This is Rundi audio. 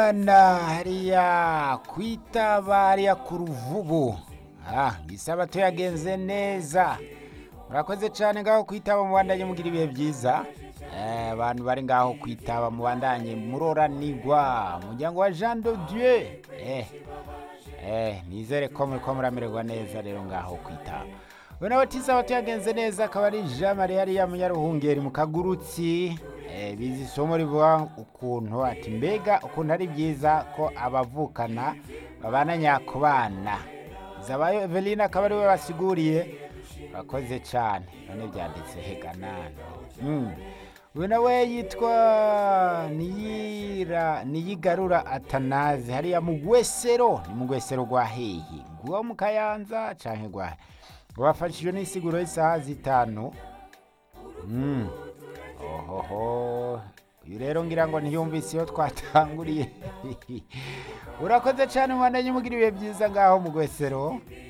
na hariya kwitaba hariya ku ruvubu ah isabato yagenze neza murakoze cyane ngaho kwitaba mubandanye mugira ibihe byiza Eh, abantu bari ngaho kwitaba mubandanye muroranigwa umuryango wa jean de dieu eh, eh, nizere ko muriko muramererwa neza rero ngaho kwitaba we nawe tisabato yagenze neza akaba ari jean marie hariya munyaruhungeri mu kagurutsi eh, bizi isomo rivuga ukuntu ati mbega ukuntu ari byiza ko abavukana babana nyakubana zabayo eveline akaba ari we basiguriye urakoze cyane none byanditse heganane mm. uyu nawe yitwa niyira niyigarura atanazi hariya mu gwesero ni mu gwesero rwa hehe rwo mu kayanza canke rwa rwafashijwe n'isiguro y'isaha zitanu mm. ohoho uyu rero ngira ngo ntiyumvise iyo twatanguriye urakoze cyane mubandanye mugira ibihe byiza ngaho mu gwesero